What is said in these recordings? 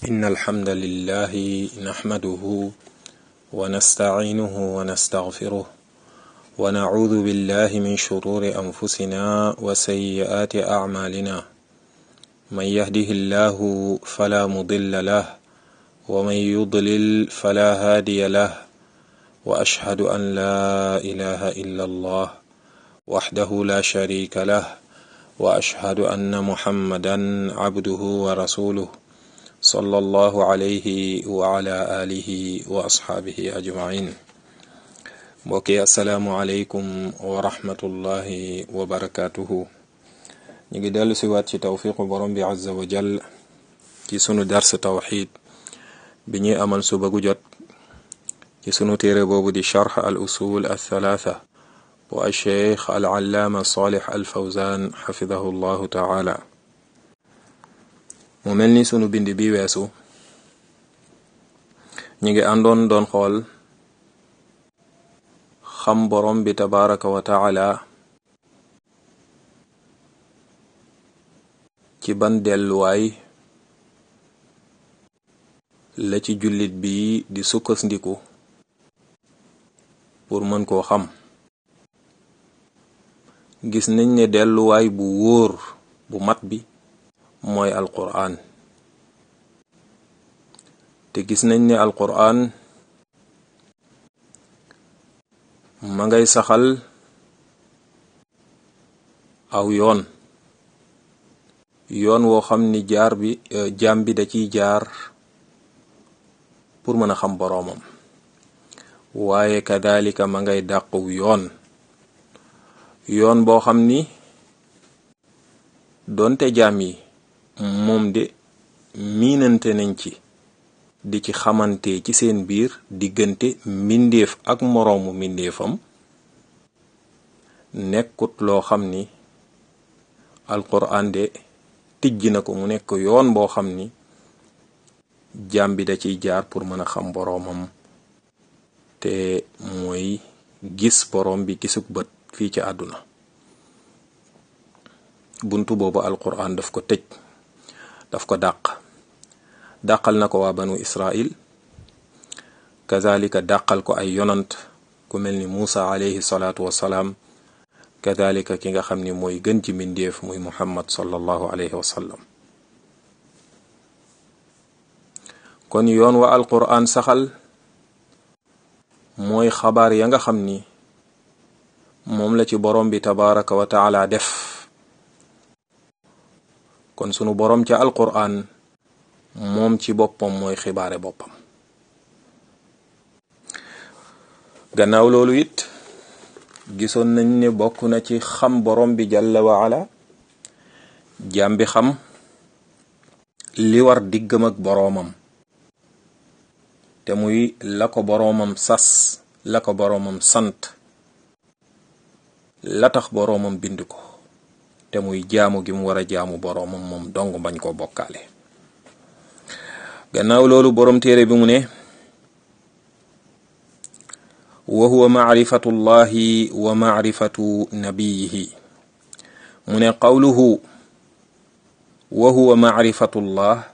إن الحمد لله نحمده ونستعينه ونستغفره ونعوذ بالله من شرور أنفسنا وسيئات أعمالنا من يهده الله فلا مضل له ومن يضلل فلا هادي له وأشهد أن لا إله إلا الله وحده لا شريك له وأشهد أن محمدا عبده ورسوله صلى الله عليه وعلى آله وأصحابه أجمعين mbokki asalaamualeykum wa rahmatullahi wa barakaatuhu ñu ngi dellu si waat ci tawfiqu borom bi azza wa jal ci sunu dars tawxid bi ñuy amal suba gu jot ci sunu téere boobu di charx al usul al thalaatha bu alcheikh al allaama salih al fawzan xafidahu llahu taala mu mel ni sunu bind bi weesu ñu ngi àndoon doon xool xam borom bi tabaraka wa taala ci ban delluwaay la ci jullit bi di sukkandiku pour mën koo xam gis nañ ne delluwaay bu wóor bu mat bi mooy alquraan te gis nañ ne alquraan ma ngay saxal aw yoon yoon woo xam ni jaar bi jaam bi da ciy jaar pour mën a xam boroomam waaye kadalika ma ngay dàqu yoon yoon boo xam ni doonte jaam yi moom de miinante nañ ci di ci xamante ci seen biir diggante mbindeef ak moroomu mbindeefam nekkut loo xam ni alquran de tijj na ko mu nekk yoon boo xam ni jaam bi da ciy jaar pour mën a xam boroomam te mooy gis boroom bi gisuk bët fii ci àdduna buntu boobu alquran daf ko tëj daf ko dàq dàqal na ko waa banu israil kazalika dàqal ko ay yonant ku mel ni Muusa alayhi salaatu wassalaam kazalika ki nga xam ni mooy gën ci mbindeef muy muhammad sallallahu alayhi wa sallam kon yoon wa alquran saxal mooy xabaar ya nga xam ni moom la ci borom bi tabaraka wa taala def kon sunu borom ca alquran moom ci boppam mooy xibaare boppam gannaaw loolu it gisoon nañ ne bokk na ci xam borom bi jalla wa ala jaam bi xam li war diggam ak boroomam te muy la ko boroomam sas la ko boroomam sant la tax boroomam bind ko te muy jaamu gi mu war a jaamu boroomam moom dong bañ koo bokkaale gannaaw loolu boroom téere bi mu ne wa huwa macrifatu llahi wa macrifatu nabiyihi mu ne qawluhu wa huwa macrifatu llah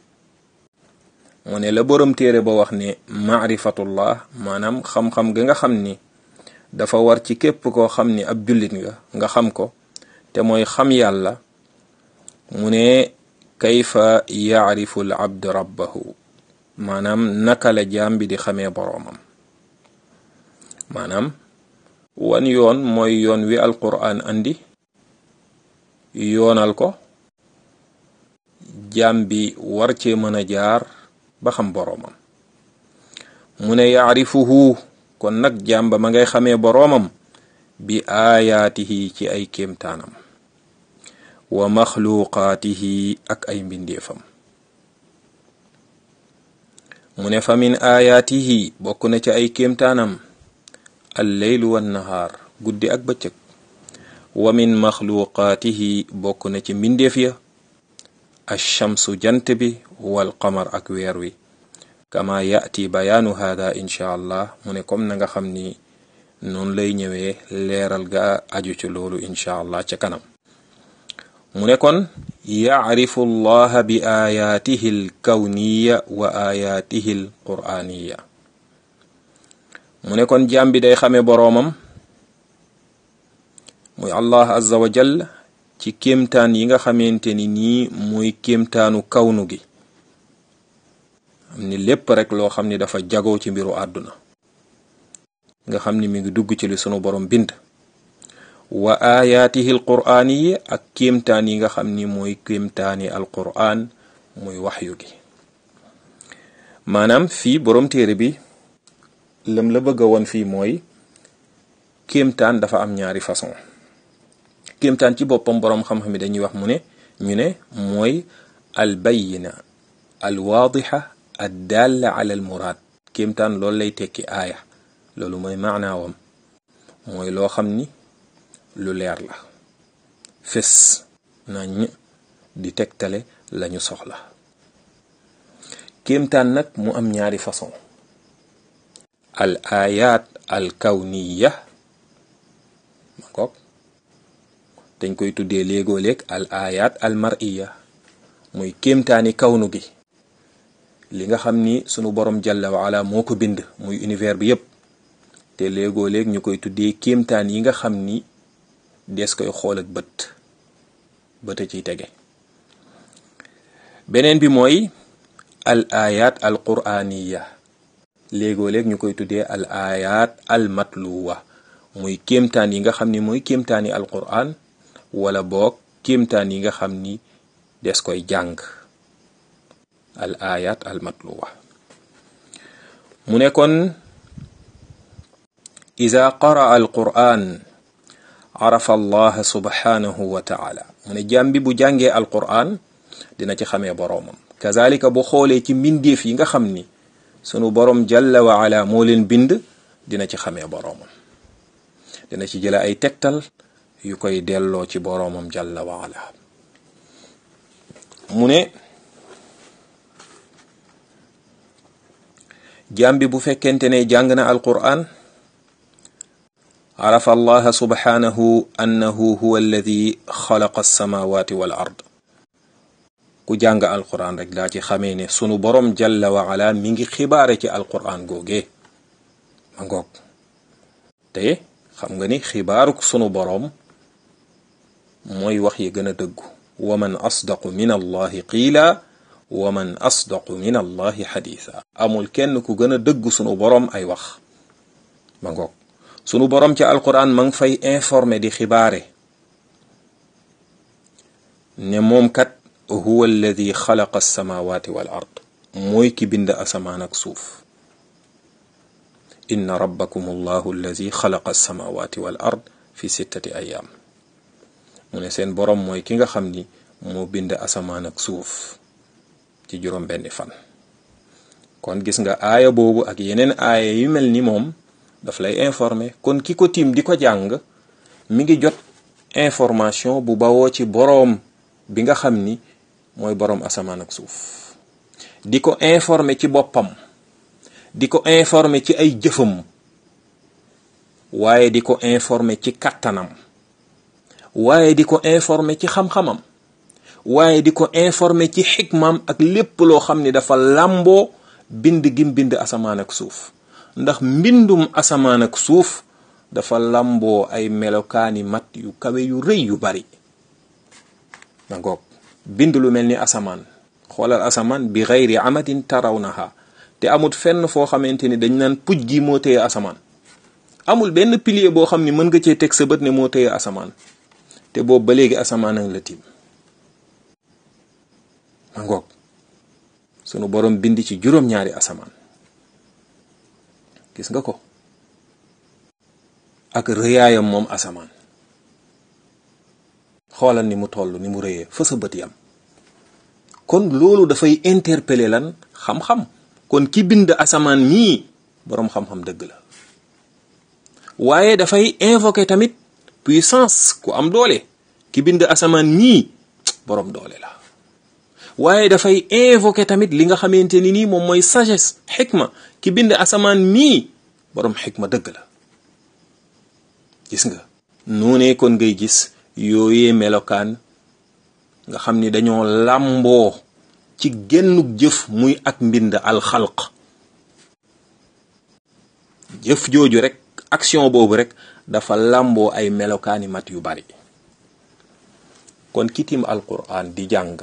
mu ne la boroom téere ba wax ne macrifatullah maanaam xam-xam ga nga xam ni dafa war ci képp koo xam ni ab jullit nga nga xam ko te mooy xam yàlla mu ne kayfa yacrifu al abd rabbahu maanaam naka la jaam bi di xamee boroomam maanaam wan yoon mooy yoon wi alquran andi yoonal ko jaam bi war cee mën a jaar ba xam boroomam mu ne yacrifuhu kon nag jaam ba ma ngay xamee boroomam bi aayaatihi ci ay kéemtaanam wa maxluqaatihi ak ay mbindeefam mu ne fa min aayaatihi bokk na ci ay kéemtaanam al leylu wan nahaar guddi ak bëccëg wa min maxluqaatihi bokk na ci mbindeef ya alchamsu jant bi wal qamar ak weer wi kama yaati bayaanu hada inchaa allah mu ne comme na nga xam ni noonu lay ñëwee leeral ga aju ci loolu inchaa allah ca kanam mu ne kon yacrifu allaha bi ayaatihi alkawniya wa ayaatihi alqur'aniya mu ne kon jaam bi day xame boroomam muy allah azza wa jal ci kéemtaan yi nga xamante ni nii muy kéemtaanu kawnu gi am ni lépp rek loo xam ni dafa jagoo ci mbiru àdduna nga xam ni mi ngi dugg ci li sunu borom bind wa ayaatihi alqur'aan yi ak kéemtaan yi nga xam ni mooy kéemtaani alqur'aan muy waxyu gi maanaam fii borom téere bi lam la bëgg a woon fii mooy kéemtaan dafa am ñaari façon kéemtaan ci boppam boroom xam-xam yi dañuy wax mu ne ñu ne mooy al bayina al waadixa ad dalla ala al muraad kéemtaan loolu lay tekki aaya loolu mooy maanaawam mooy loo xam ni lu leer la fes nañ di tegtale lañu soxla kéemtaan nag mu am ñaari façon al ayat al kawniya ma kook dañ koy tuddee léegoo léeg al ayat al mariya muy kéemtaani kawnu gi li nga xam ni sunu borom jalla wa ala moo ko bind muy univers bi yépp te léegoo léeg ñu koy tuddee kéemtaan yi nga xam ni des koy xool ak bët bët a ciy tege beneen bi mooy al ayat al quraniya léegoo léeg ñu koy tuddee al ayat al matluwa muy kéemtaan yi nga xam ni mooy kéemtaani al quran wala boog kéemtaan yi nga xam ni des koy jàng al ayat al matluwa mu ne kon ida qaraa al quran arafa allah subhanahu wa taala mu ne jàm bi bu jàngee al quran dina ci xamee boroomam kazalika bu xoolee ci mbindeef yi nga xam ni sunu borom jalla wa ala moo leen bind dina ci xamee boroomam dina ci jële ay tegtal yu koy delloo ci boroomam jalla wa ala mu ne jaam bi bu fekkente ne jàng na alquran arafa allaha subhanahu annahu huwa alladi xalaqa alsamawati wal ard ku jàng alquran rek daa ci xamee ne sunu borom jalla wa ala mi ngi xibaare ci alquran googee ma ngoog te xam nga ni xibaaruk sunu borom mooy wax yi gën a dëggu wa man asdaqu min allahi qiila wa man asdaqu min allahi xadiisa amul kenn ku gën a dëggu sunu borom ay wax ma ngoog sunu borom ci alquran ma ngi fay informé di xibaare ne moom kat huwa alladi xalaqa alsamawati wal ard mooy ki bind asamaan ak suuf inna rabbakum allahu alladi xalaqa alsamawati wal ard fi sittati ayaam mu ne seen boroom mooy ki nga xam ni moo bind asamaan ak suuf ci juróom benni fan kon gis nga aaya boobu ak yeneen aaya yu mel ni moom daf lay informer kon ki ko tiim di ko jàng mi ngi jot information bu bawoo ci boroom bi nga xam ni mooy boroom asamaan ak suuf di ko informer ci boppam di ko informer ci ay jëfam waaye di ko informer ci kattanam waaye di ko informer ci xam-xamam waaye di ko informer ci xikmaam ak lépp loo xam ni dafa làmboo bind gim bind asamaan ak suuf ndax mbindum asamaan ak suuf dafa làmboo ay melokaani mat yu kawe yu rëy yu bari da ngoog bind lu mel ni asamaan xoolal asamaan bi xayri amadin tarawnaha te amul fenn foo xamante ni dañ naan puj gi moo téye asamaan amul benn pilier boo xam ni mën nga cee teg sa bët ne moo téye asamaan te boobu ba léegi asamaan ak la tiim ma ngoog sunu borom bind ci juróom-ñaari asamaan gis nga ko ak rëyaayam moom asamaan xoolal ni mu toll ni mu rëyee fa sa bët yam kon loolu dafay interpeller lan xam-xam kon ki bind asamaan mii boroom xam-xam dëgg la waaye dafay invoquer tamit puissance ku am doole ki bind asamaan mii boroom doole la waaye dafay invoquer tamit li nga xamante ni nii moom mooy sagesse xikma ki bind asamaan mii boroom xikma dëgg la gis nga noonee kon ngay gis yooyee melokaan nga xam ni dañoo làmboo ci génnug jëf muy ak mbind alxalq jëf jooju rek action boobu rek dafa làmboo ay melokaani mat yu bari kon kitim alquran di jàng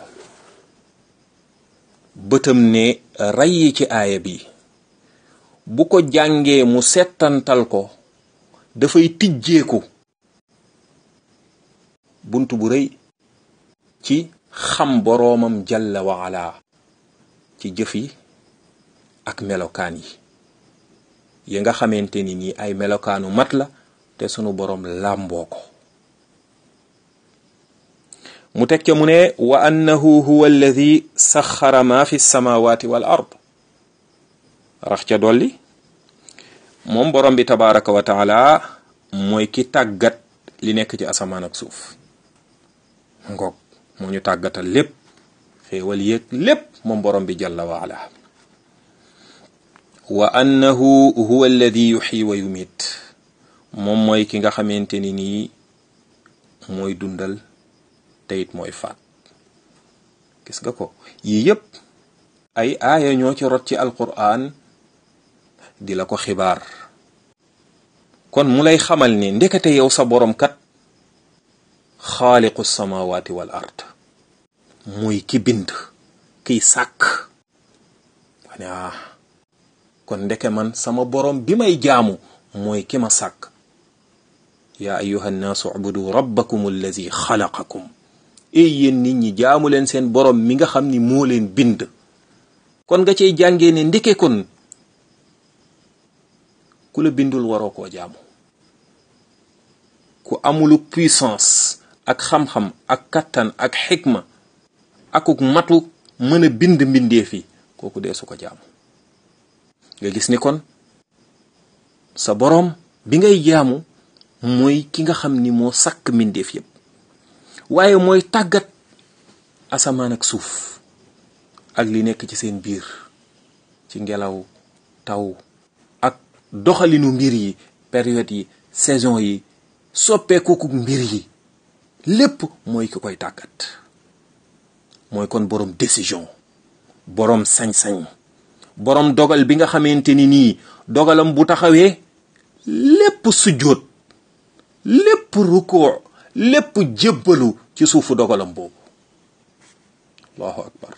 bëtam ne rayyi ci aaya bi bu ko jàngee mu settantal ko dafay tijjeeku bunt bu rëy ci xam boroomam jalla wa ala ci jëf yi ak melokaan yi yi nga xamante ni nii ay melokaanu mat la te sunu boroom làmboo ko mu teg ca mu ne wa annahu huwa alladi saxara ma fi samawati wal ard rax ca dolli moom borom bi tabaraka wa taala mooy ki tàggat li nekk ci asamaan ak suuf ngoog moo ñu tàggatal lépp xéewal yéeg lépp moom borom bi jalla wa ala wa annahu huwa alladi yuxyi wa yumit moom mooy ki nga xamante ni nii mooy dundal te it mooy faat gis nga ko yii yépp ay aaya ñoo ci rot ci alquran di la ko xibaar kon mu lay xamal ni ndekete yow sa borom kat xaaliqu samawati wal ard muy ki bind kiy sàkk wane ah kon ndeke man sama borom bi may jaamu mooy ki ma sàkk yaa ayuha nnaasu ubudu rabbakum allazi xalaqakum ey yéen nit ñi jaamu leen seen borom mi nga xam ni moo leen bind kon nga cay jàngee ne ndeke kon ku la bindul waroo koo jaamu ku amulu puissance ak xam-xam ak kattan ak xikma akuk matu mën a bind mbindeef yi kooku dee su ko jaamu nga gis ni kon sa boroom bi ngay jaamu mooy ki nga xam ni moo sàkk mbindeef yépp waaye mooy tàggat asamaan ak suuf ak li nekk ci seen biir ci ngelaw taw ak doxalinu mbir yi période yi saison yi soppeeku mbir yi lépp mooy ki koy tàggat mooy kon boroom décision boroom sañ-sañ boroom dogal bi nga xamante ni nii dogalam bu taxawee lépp sujjóot lépp rukoo lépp jébbalu ci suufu dogalam boobu allahu akbar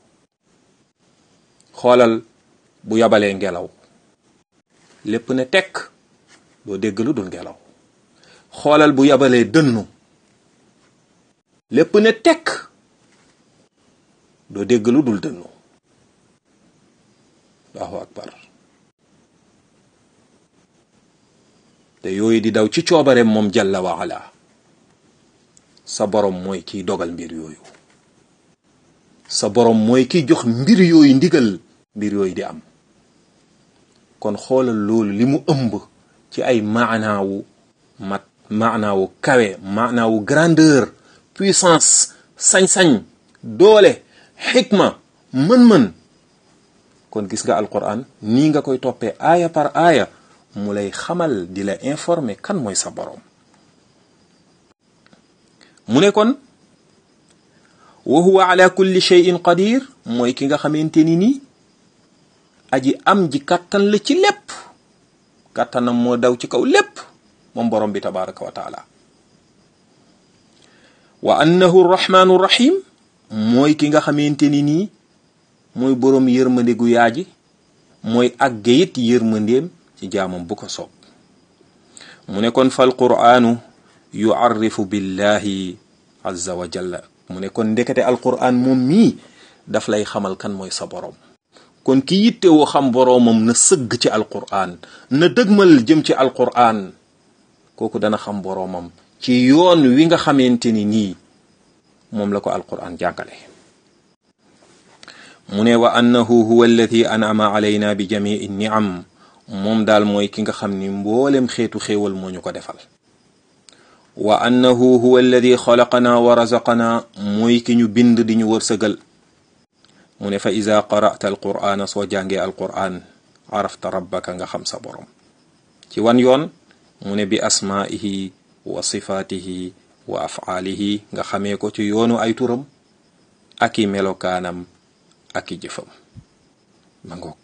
xoolal bu yabalee ngelaw lépp ne tekk doo dégg lu dul ngelaw xoolal bu yabalee dënnu lépp ne tekk doo dégg lu dul dënnu allahu akbar te yooyu di daw ci coobareem moom jalla wa ala sa borom mooy kiy dogal mbir yooyu sa borom mooy kiy jox mbir yooyu ndigal mbir yooyu di am kon xoolal loolu li mu ëmb ci ay maanaawu mat maanaawu kawe maanaawu grandeur puissance sañ-sañ doole xikma mën-mën kon gis nga alquran nii nga koy toppee aaya par aaya mu lay xamal di la informer kan mooy sa borom mu ne kon wa huwa ala kulli shay'in qadir mooy ki nga xamante ni nii aji am ji kàttan la ci lépp kàttanam moo daw ci kaw lépp moom borom bi tabaraka wa taala wa annahu rahmanu rahim mooy ki nga xamante ni nii mooy boroom yërmande gu yaaji mooy àgge it yërmandeem ci jaamam bu ko soob mu ne kon fal qur'aanu yuarrifu billahi azza wa jalla mu ne kon ndekete alqur'an moom mii daf lay xamal kan mooy sa boroom kon ki yitte woo xam boroomam na sëgg ci alqur'an na dëgmal jëm ci alqur'an kooku dana xam boroomam ci yoon wi nga xamante ni nii moom la ko alqur'an jàngale mu ne wa annahu huwa alladi an'ama alayna bi jamii ni'am moom daal mooy ki nga xam ni mboolem xeetu xéewal moo ñu ko defal wa annahu huwa alladi xalaqana wa razaqana mooy ki ñu bind di ñu wërsëgal mu ne fa ida qara'ta alqur'ana soo jàngee alqur'an arafta rabbaka nga xam sa borom ci wan yoon mu ne bi asmaihi wa sifaatihi wa afaalihi nga xamee ko ci yoonu ay turam ak i melokaanam ak i jëfam ma ngoog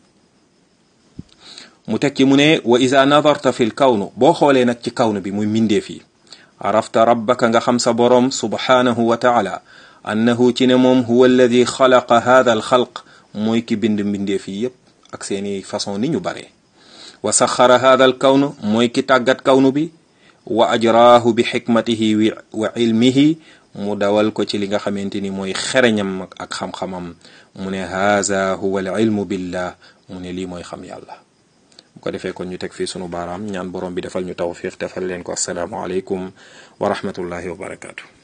mu tekki mu ne wa ida nadarta fi l kawnu boo xoolee nag ci kawnu bi muy mbindeef yi arafta rabbaka nga xam sa boroom subhaanahu wa taala annahu ci ne moom huwa alladi xalaqa hada al xalq mooy ki bind mbindeef yi yépp ak seeni façon ni ñu bare wa saxara hada al kawnu mooy ki tàggat kawnu bi wa ajraahu bi xikmatihi wa ilmihi mu dawal ko ci li nga xamante ni mooy xereñam ak xam-xamam mu ne haza huwa al ilmu billah mu ne lii mooy xam yàlla bu ko defee kon ñu teg fii sunu baaraam ñaan borom bi defal ñu tawfiq defal leen ko assalaamu aleykum wa rahmatullahi wa barakaatu